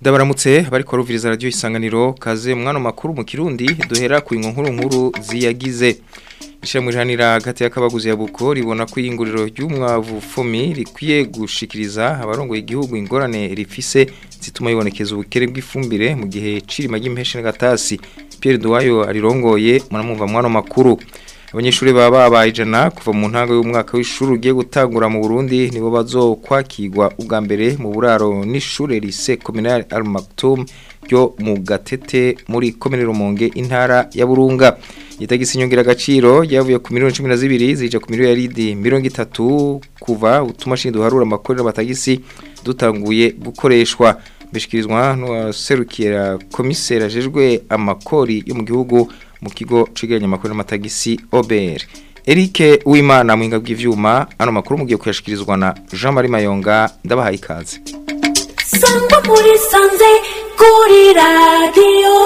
Ndabaramutse bariko ruviriza radio isanganiro kaze mwana makuru mu Kirundi duhera ku inkuru nkuru ziyagize Ishamwe janira hagati y'akabaguzi ya buko ribona ko iyinguriro ry'umwavu fumi rikwiye gushikiriza abarongoye igihugu ingorane rifise zituma yibonekeza ubukere bw'ifumbire mu gihe cirima ry'impeshe n'agatasi Pierre Duwayo arirongoye muramumva mwana makuru abanyeshuri baba babaye ijana kuva mu ntango y'umwaka w'ishuri ugiye gutangura mu Burundi nibo bazokwakirwa ubwa mbere mu buraro n'ishure lycée communal Al Maktoum ryo mu Gatete muri komine Rumonge intara ya Burunga itagisi nyongera agaciro yavuye ku miliyoni 12 zija ku miliyoni yaridi 30 kuva utumashini duharura amakorera batagisi dutanguye gukoreshwa bishikirizwa n'uwaserukira komiseri ajejwe amakori yo mu gihugu mu kigo cigiranya amakuru n'amatagisi OBR Eric Uwimana muhinga bw'ivyuma ano makuru mugiye kuyashikirizwa na Jean Marie Mayonga ndabahaye ikaze Sangwa muri sanze kuri radio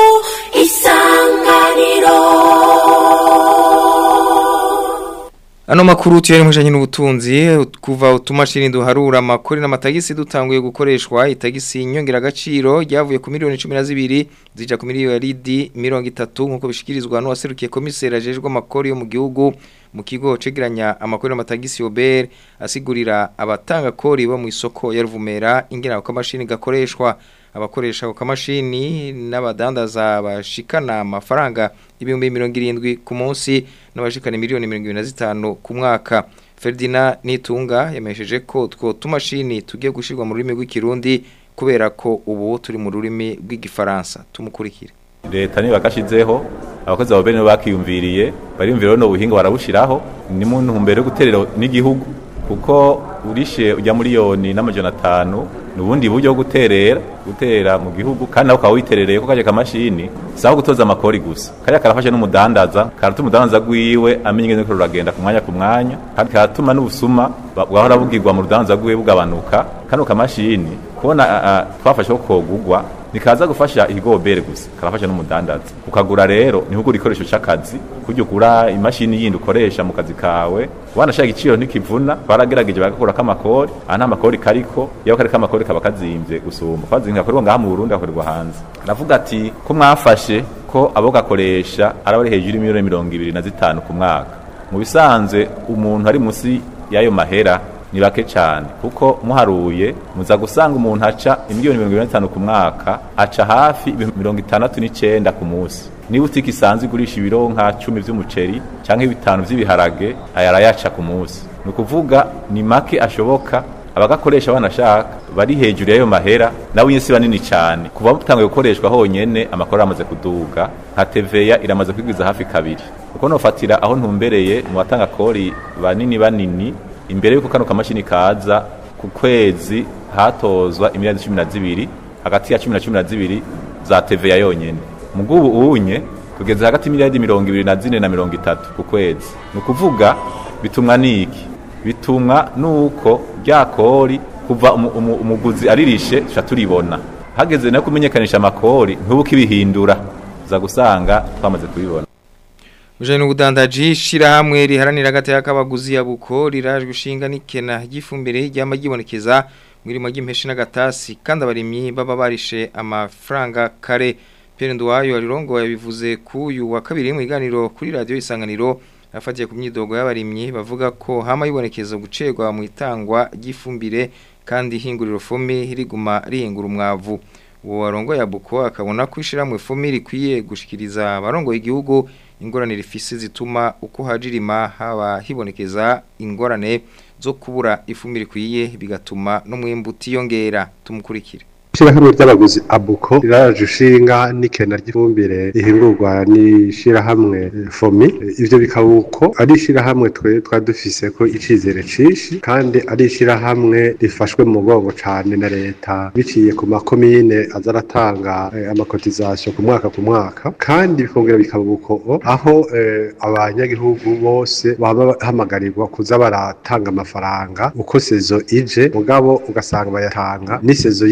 isanganiro Ano makuru tuyari mujanye n'ubutunzi kuva utumashini duharura amakori n'amatagisi dutanguye gukoreshwa itagisi nyongera agaciro ryavuye ku miliyoni 12 zija ku miliyoni yaridi 30 nkuko bishikirizwa n'uwaserukiye komiseri ajejwe amakori yo mu gihugu mu kigo cegeranya amakori n'amatagisi Ober asigurira abatanga kori bo mu isoko ya Ruvumera ingena ko mashini gakoreshwa abakoresha ako kamashini n'abadandaza bashikana amafaranga ibihumbi mirongo irindwi ku munsi n'abashikana miliyoni mirongo ibiri na zitanu ku mwaka Ferdinand Nitunga yamesheje ko two tumashini tugiye gushirwa mu rurimi rw'ikirundi kubera ko ubu turi mu rurimi rw'igifaransa tumukurikire leta niba kashizeho abakozi ba bene bakiyumviriye bariyumvira no buhinga barabushiraho ni mu ntumbero yo guterera n'igihugu kuko urishe ujya miliyoni n'amajana atanu nubundi buryo bwo guterera gutera mu gihugu kandi nawe ukaba witerereye ko kaje kamashini saho gutoza amakori gusa kariya karafasha n'umudandaza karatuma umudandaza gwiwe amenya ingene ko ruragenda ku mwanya ku mwanya kandi karatuma n'ubusuma bwahora bugirwa mu rudandaza gwiwe bugabanuka kano kamashini kubona twafashe ko kogugwa nikaza gufasha igobere gusa karafasha n'umudandaza ukagura rero niho ugura ikoresho cy'akazi kujya ugura imashini yindi ukoresha mu kazi kawe wanashaka igiciro ntikivuna baragerageje bagakura kamakori aha nta makori kariko iyo kari kamakori kaba kazimbye gusumba kwazinga gakorerwa ngaha mu Burundi gakorerwa hanze aravuga ati ko mwafashe ko abo gakoresha arabari hejuru y'imiliyoni mirongo ibiri na zitanu ku mwaka mu bisanzwe umuntu ari munsi y'ayo mahera ni bake cyane kuko muharuye muza gusanga umuntu aca imiliyoni mirongo itanu ku mwaka aca hafi mirongo itandatu n'icyenda ku munsi niba utike isanzwe igurisha ibiro nka cumi by'umuceri cyangwa bitanu by'ibiharage aya arayaca ku munsi ni ukuvuga ni make ashoboka abagakoresha banashaka bari hejuru y'ayo mahera nawe nyine si banini cyane kuva butanguye gukoreshwa honyine amakuru amaze kuduga nka teveya iramaze kwigwiza hafi kabiri kuko nofatira aho ntumbereye mu batanga kori banini banini imbere yuko kano kamashini kaza ku kwezi hatozwa imiliyoni cumi na zibiri hagati ya cumi na cumi na zibiri za TVA yonyene mugubu unye tugeze hagati y'imiliyoni mirongo ibiri na zine na mirongo itatu ku kwezi ni ukuvuga bitumwa niki bitumwa nuko rya kori kuva umuguzi aririshe tuca turibona hageze no kumenyekanisha amakori ntubuke ibihindura za gusanga twamaze kubibona Mujanye n'ubudandaji shirahamwe riharanira hagati y'akabaguzi ya buko rirajwe ushinga n'ikena ry'ifumbire ryama gibonekeza mwirimo ry'impeshe n'agatasi kandi abarimyi baba barishe amafaranga kare Pierre Ndwayo arirongo yabivuze ku uyu wa kabiri mu iganiro kuri radio isanganiro afatiye ku myidogo y'abarimyi bavuga ko hama yibonekeza gucerwa mu itangwa ry'ifumbire kandi hinguriro fumi riguma rihingura umwavu uwo warongo ya buko akabona ko ishiramwe fumi rikwiye gushikiriza abarongo igihugu ingorane rifise zituma uko hajirima haba hibonekeza ingorane zo kubura ifumbire ikwiye bigatuma n'umwimbu utiyongera tumukurikire Ishirahamwe ry'abaguzi abuko riraje ushinga n'ikena ry'ifumbire rihingurwa n'ishirahamwe fomi ivyo bikaba uko ari ishirahamwe twe twadufise ko icizere cishi kandi ari ishirahamwe rifashwe mu mugongo cane na leta biciye ku makomine aza aratanga eh, amakotizasiyo ku mwaka ku mwaka kandi bikongera bikaba uko aho eh, abanyagihugu bose baba bahamagarirwa kuza baratanga amafaranga uko sezo ije mugabo ugasanga bayatanga n'isezo yindi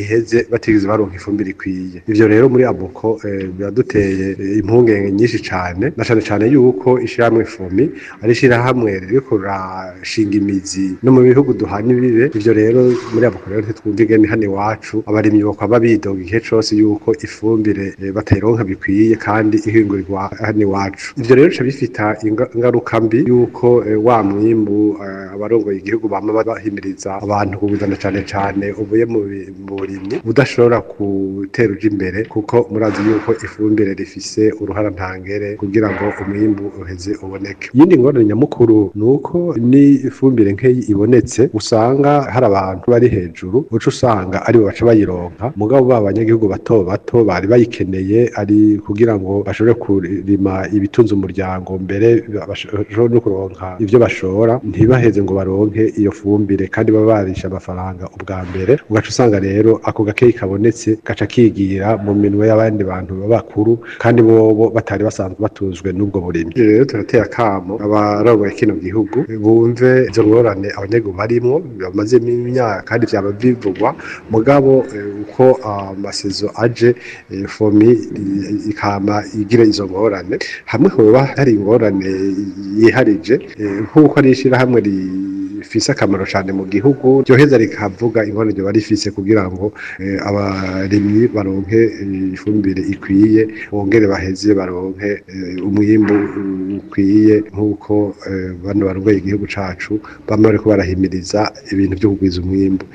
iheze batigeze baronka ifumbire ikwiye ivyo rero muri abuko eh, biraduteye eh, impungenge nyinshi cane na cane cane yuko ishirahamwe fumi ari ishirahamwe ririko rirashinga imizi no mu bihugu duhana ibibe ivyo rero muri abuko rero ntitwumva ingene hano iwacu abarimyi bokwaba bidoga igihe cose yuko ifumbire eh, batayironka bikwiye kandi ihingurirwa hano iwacu ivyo rero bica bifita inga- ingaruka mbi yuko eh, wa mwimbu eh, abarongoye igihugu bama bahimiriza abantu kuwuzana cane cane uvuye mu bi- mu burimyi budashobora gutera uja imbere kuko murazi yuko ifumbire rifise uruhara ntangere kugira ngo umwimbu uheze uboneke iyindi ngorane nyamukuru ni uko ni ifumbire nk'iyi ibonetse usanga hari abantu bari hejuru uca usanga aribo baca bayironka mugabo ba banyagihugu bato bato bari bayikeneye ari kugira ngo bashobore kurima ibitunze umuryango mbere bashobore no kuronka ivyo bashora ntibaheze ngo baronke iyo fumbire kandi baba barisha amafaranga ubwa mbere ugaca usanga rero ako gakeyi kabonetse gaca kigira mu minwe y'abandi bantu bakuru kandi bobo batari basanzwe batuzwe n'ubwo burimyi Ivyo rero turateye akamo abarongoye kino gihugu bumve izo ngorane abanyagihugu barimwo bamazemo imyaka kandi vyaba bivugwa mugabo eh, uko amasezo aje eh, fomi i- ikama igira izo ngorane hamwe hoba hari ingorane yiharije eh, nk'uko ari ishirahamwe rifise akamaro cane mu gihugu ryoheza rikavuga ingorane ryoba rifise kugira ngo eh, abarimyi baronke eh, ifumbire ikwiye bongere baheze baronke eh, umwimbu ukwiye nk'uko eh, bano barongoye igihugu cacu bama bariko barahimiriza ibintu vyo kugwiza umwimbu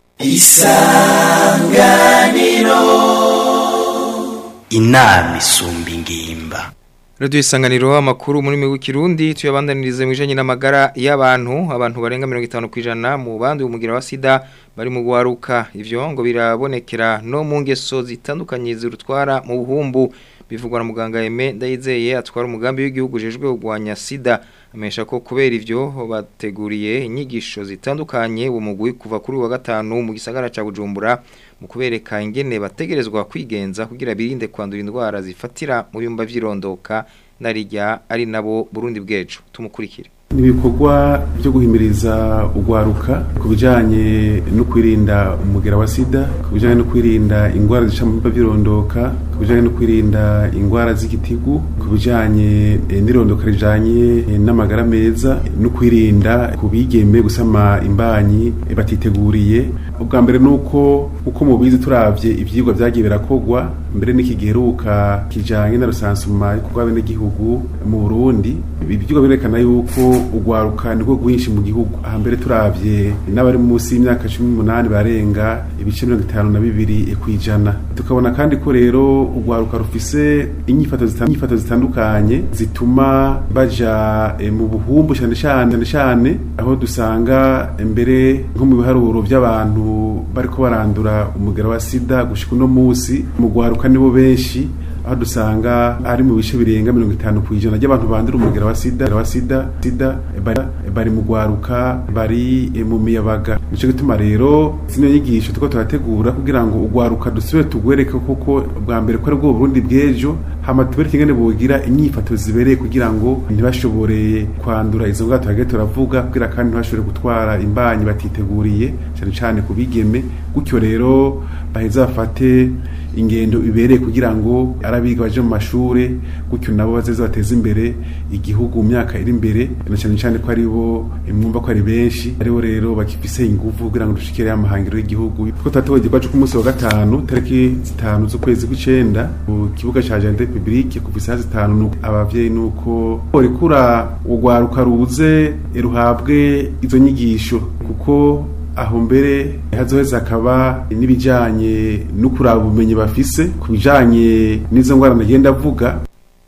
inama isumba ingimba Radio isanganiro amakuru muri mwe w'ikirundi tuyabandanirize mu bijanye n'amagara y'abantu abantu barenga 50 kwijana mu bandi umugira wa sida bari mu gwaruka ivyo ngo birabonekera no mu ngeso zitandukanye zirutwara mu buhumbu bivugwa na muganga Aime Ndayizeye atwara umugambi w'igihugu jejwe kugwanya sida amesha ko kubera ivyo bateguriye inyigisho zitandukanye uwo mugwi kuva kuri wa gatanu mu gisagara ca Bujumbura mu kubereka ingene bategerezwa kwigenza kugira birinde kwandura indwara zifatira mu bimba vy'irondoka narijya ari nabo Burundi bwejo tumukurikire ibikorwa byo guhimiriza urwaruka ku bijyanye no kwirinda umugera wa sida ku bijyanye no kwirinda indwara zica mu bimba by'irondoka ku bijyanye no kwirinda indwara z'igitigu ku bijyanye eh, n'irondoka rijyanye eh, n'amagara meza no kwirinda ku bigeme gusama imbanyi eh, batiteguriye ubwa mbere ni uko uko mubizi turabye ibyigwa byagiye birakogwa mbere n'iki giheruka kijyanye na rusansuma rw'abenegihugu mu burundi ibi byigwa birerekana yuko urwaruka nirwo rwinshi mu gihugu aha mbere turabye n'abari munsi y'imyaka cumi n'umunani barenga ibice mirongo itanu na bibiri ku ijana tukabona kandi ko rero urwaruka rufise inyifato zita- inyifato zitandukanye zituma baja eh, mu buhumbu cyane cyane cyane cyane aho dusanga mbere nko mu biharuro by'abantu bariko barandura umugera wa sida gushika uno munsi mu rwaruka nibo benshi aho dusanga ari mu bice birenga mirongo itanu ku ijana ry'abantu bandura umugera wa sida wa sida sida bari, bari mu rwaruka bari eh, mu miyabaga nico gituma rero zino nyigisho tuko turategura kugira ngo urwaruka dusubire tugwereke koko bwa mbere ko ari bwo Burundi bw'ejo hama tubereke ingene bogira inyifato zibereye kugira ngo ntibashobore kwandura izo ndwara tuhagiye turavuga kugira kandi ntibashobore gutwara imbanyi batiteguriye cyane cyane ku bigeme gutyo rero baheza bafate ingendo ibereye kugira ngo arabiga baje mu mashure gutyo nabo bazeze bateze imbere igihugu mu myaka iri imbere na cyane cyane ko aribo mwumva ko ari benshi aribo rero bakifise ingufu kugira ngo dushikire amahangiro y'igihugu kuko tutatewe igikorwa ku munsi wa gatanu tariki zitanu z'ukwezi kw'icenda ku kibuga ca Jardin Republique ku isaha zitanu nuko abavyeyi nuko rikura urwaruka ruze ruhabwe izo nyigisho kuko aho mbere hazoheza akaba n'ibijanye no kuraba ubumenyi bafise ku bijanye n'izo ngwara nagenda avuga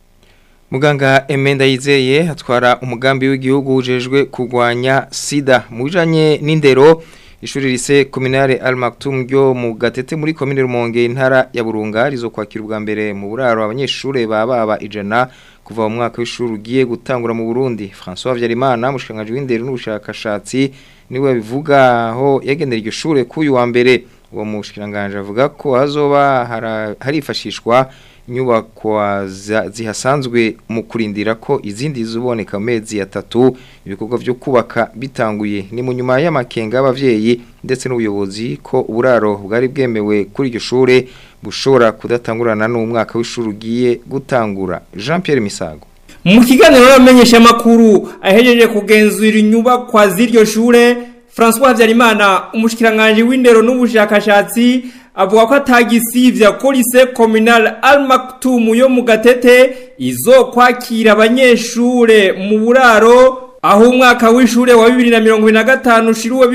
Muganga Emenda Yizeye atwara umugambi w'igihugu ujejwe kugwanya sida mu bijanye n'indero ishuri rise kominare Al Maktoum ryo mu gatete muri komine Rumonge intara ya Burunga rizo kwakira ubwa mbere mu buraro abanyeshure bababa ijana kuva mu mwaka w'ishuri ugiye gutangura mu Burundi François Vyarimana mushikanganje w'indero n'ubushakashatsi niwe bivuga aho yagendera iryo shure kuyu wa mbere uwo mushikanganje avuga ko hazoba hara- harifashishwa nyubakwa za- zihasanzwe mu kurindira ko izindi zuboneka mu mezi atatu ibikorwa byo kubaka bitanguye ni mu nyuma y'amakenga y'abavyeyi ndetse n'ubuyobozi ko uburaro bwari bwemewe kuri iryo shure bushobora kudatangurana n'umwaka w'ishuri ugiye gutangura Jean Pierre Misago mu kiganiro n'abamenyesha makuru ahejeje kugenzura inyubakwa z'iryo shure François Habyarimana umushikiranganje w'indero n'ubushakashatsi avuga ko atagisivya ko lycée communal Al Maktoum yo mu Gatete izokwakira abanyeshure mu buraro aho umwaka w'ishure wa 2025 ushiriwe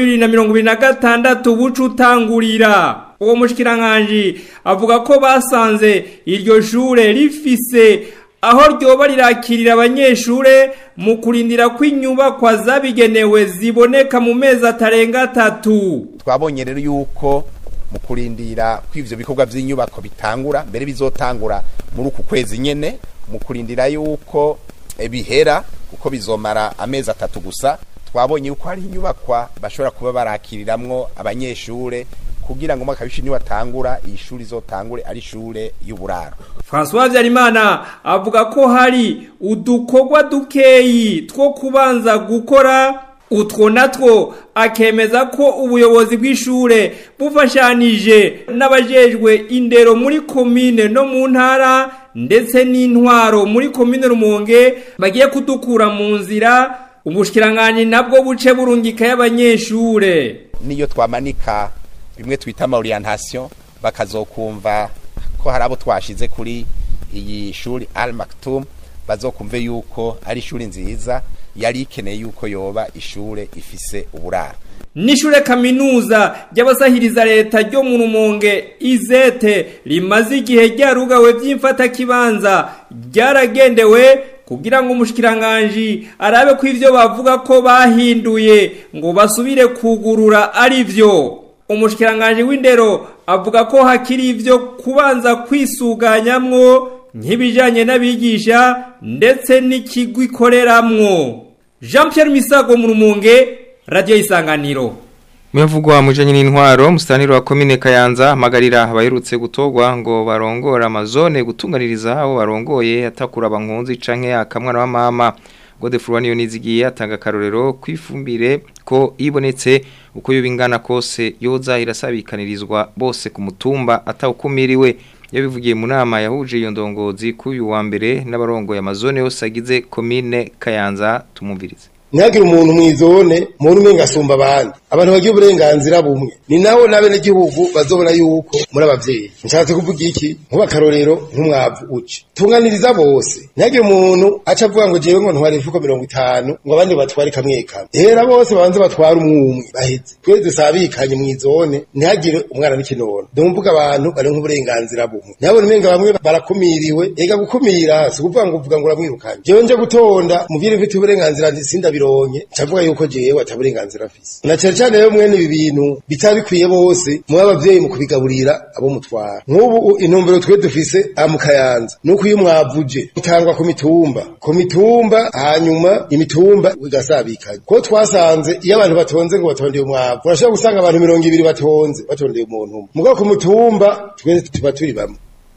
2026 buca utangurira uwo mushikiranganje avuga ko basanze iryo shure rifise aho ryoba rirakirira abanyeshure mu kurindira ko inyubakwa zabigenewe ziboneka mu mezi atarenga atatu twabonye rero yuko mu kurindira ko ivyo bikorwa vy'inyubako bitangura mbere bizotangura muri uku kwezi nyene mu kurindira yuko eh, bihera kuko bizomara amezi atatu gusa twabonye yuko hari inyubakwa bashobora kuba barakiriramwo abanyeshure kugira ngo umwaka w'ishuri niwatangura iyi shuri izotangure ari ishure y'uburaro François Habyarimana avuga ko hari udukorwa dukeyi two kubanza gukora utwo natwo akemeza ko ubuyobozi bw'ishure bufashanije n'abajejwe indero muri komine no mu ntara ndetse n'intwaro muri komine Rumonge bagiye kudukura mu nzira ubushikiranganje nabwo buce burungika y'abanyeshure niyo twamanika bimwe twita ama orientation bakazokumva ko hari abo twashize kuri iyi shuri Al Maktoum bazokumve yuko ari ishuri nziza yari ikeneye yuko yoba ishure ifise uburaro Nishure kaminuza ry'abasahiriza leta ryo mu Rumonge izete rimaze igihe ryarugawe by'imfata kibanza ryaragendewe kugira ngo umushikiranganje arabe ko ivyo bavuga ko bahinduye ngo basubire kugurura ari vyo umushikiranganje w'indero avuga ko hakiri ivyo kubanza kwisuganyamwo nk'ibijanye n'abigisha ndetse n'ikigo ikoreramwo Jean Pierre Misago mu Rumonge Radio Isanganiro Muyavugwa mujanye n'intwaro mustaniro wa komine Kayanza hamagarira abaherutse gutogwa ngo barongora amazone gutunganiriza abo barongoye atakura abankunzi canke akamwana wa mama Godefroid niyo nizigiye atanga karorero kwifumbire ko ibonetse uko yo bingana kose yoza irasabikanirizwa bose ku mutumba atawukumiriwe yabivugiye mu nama yahuje iyo ndongozi k'uyu wa mbere n'abarongoye amazone yose agize komine Kayanza tumumvirize ntihagire umuntu mw'izone muntu umwe ngasumba abandi abantu bagira uburenganzira bumwe ni naho n'abenegihugu bazobona yuko muri abavyeyi nshatse kuvuga iki nkuba akarorero nk'umwavu uci tunganiriza bose ntihagire umuntu aca avuga ngo jewe ngo ntware imifuko mirongo itanu ngo abandi batware kamwe kamwe hera bose babanze batware umwe umwe baheze twese dusabikanye mw'izone ntihagire umwana n'ikinono ndumvuga abantu bari nk'uburenganzira bumwe nabona umenga bamwe barakumiriwe ega gukumira si ukuvuga ngo uvuga ngo uramwirukanye jewe nje gutonda muvire mfite uburenganzira sindabironke ncavuga yuko jewe ataburenganzira mfise na cane cane rero mwene ibi bintu bitaba bikwiye bose muba abavyeyi mu kubigaburira abo mutwara nk'ubu intumbero twe dufise aha mu kayanza nuko iyo mwavuje bitangwa ku mitumba ku mitumba hanyuma imitumba igasabikanye ko twasanze iyo abantu batonze ngo batondeye umwavu urashobora gusanga abantu mirongo ibiri batonze batondeye umuntu umwe mugabo ku mutumba twese tuba turi bamwe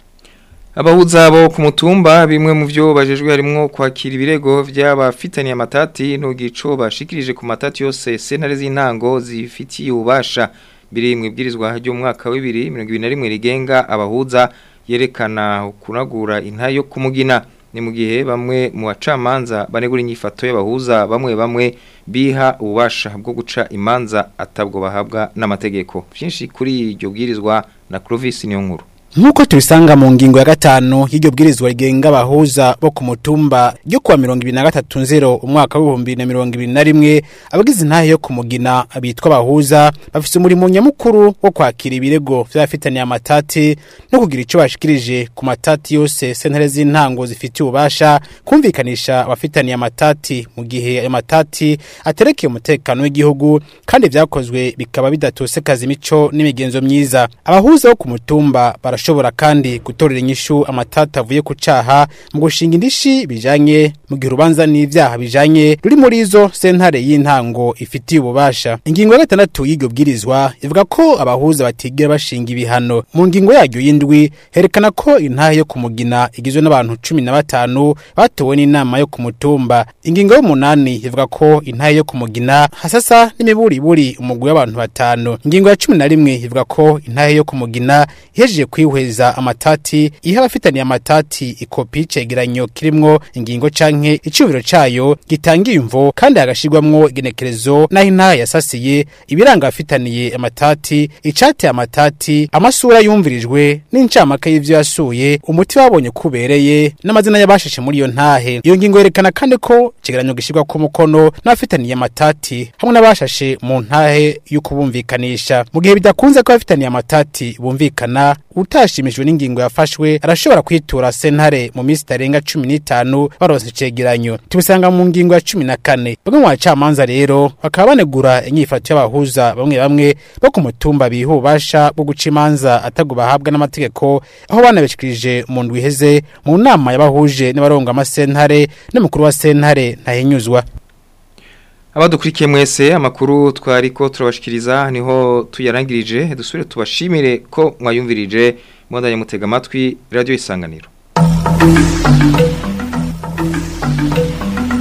Abahuza bo ku mutumba bimwe mu byo bajejwe harimo kwakira ibirego by'abafitaniye amatati n'ugico bashikirije ku matati yose sentare z'intango zifitiye ubasha biri mu ibwirizwa ry'umwaka wa 2021 rigenga abahuza yerekana kunagura intayo kumugina ni mu gihe bamwe mu bacamanza banegura inyifato y'abahuza bamwe bamwe biha ububasha bwo guca imanza atabwo bahabwa n'amategeko byinshi kuri iryo bwirizwa na Clovis Niyonkuru Nkuko tubisanga mu ngingo ya gatanu y'iryo bwirizwa rigenga abahuza bo ku mutumba ryo kuwa 2023 umwaka wa 2021 abagize intahe yo kumugina bitwa abahuza bafise umurimo nyamukuru wo kwakira ibirego vy'abafitaniye amatati no kugira ico bashikirije ku matati yose sentare z'intango zifitiye ububasha kumvikanisha abafitaniye amatati mu gihe ayo matati aterekeye umutekano w'igihugu kandi vyakozwe bikaba bidatosekaza imico n'imigenzo myiza abahuza bo ku mutumba barashobora barashobora kandi gutorera inyishu amatata avuye ku caha mu gushinga indishi bijanye mu gihe urubanza n'ivyaha bijanye ruri muri izo sentare y'intango ifitiye ububasha ingingo ya gatandatu y'iryo bwirizwa ivuga ko abahuza batigera bashinga ibihano mu ngingo yaryo y'indwi herekana ko intahe yo kumugina igizwe n'abantu cumi na batanu batowe n'inama yo ku mutumba ingingo y'umunani ivuga ko intahe yo kumugina hasasa n'imiburiburi umugwi w'abantu batanu ingingo ya cumi na rimwe ivuga ko intahe yo kumugina ihejeje kwihweza amatati iha abafitaniye amatati ikopi y'icegeranyo kirimwo ingingo canke icubiro cayo gitanga imvo kandi hagashirwamwo igenekerezo n'aho intahe yasasiye ibiranga abafitaniye amatati icateye amatati amasura yumvirijwe n'incamake y'ivyo yasuye umuti babonye kubereye n'amazina y'abashashe muri iyo ntahe iyo ngingo yerekana kandi ko icegeranyo gishirwa ku mukono n'abafitaniye amatati hamwe n'abashashe mu ntahe y'ukubumvikanisha mu gihe bidakunze ko abafitaniye amatati bumvikana utashimishijwe n'ingingo yafashwe arashobora kwitura sentare mu minsi itarenga cumi n'itanu baronse icegeranyo tubisanga mu ngingo ya cumi na kane bamwe mu bacamanza rero bakaba banegura inyifato y'abahuza bamwe bamwe bo ku mutumba biha ububasha bwo guca imanza atago bahabwa n'amategeko aho banabishikirije mu ndwi iheze mu nama y'abahuje n'abaronga amasentare n'umukuru wa sentare ntahinyuzwa abadukurikiye mwese amakuru twari ko turabashikiriza niho tuyarangirije dusubire tubashimire ko mwayumvirije mwandanye mutega amatwi radiyo isanganiro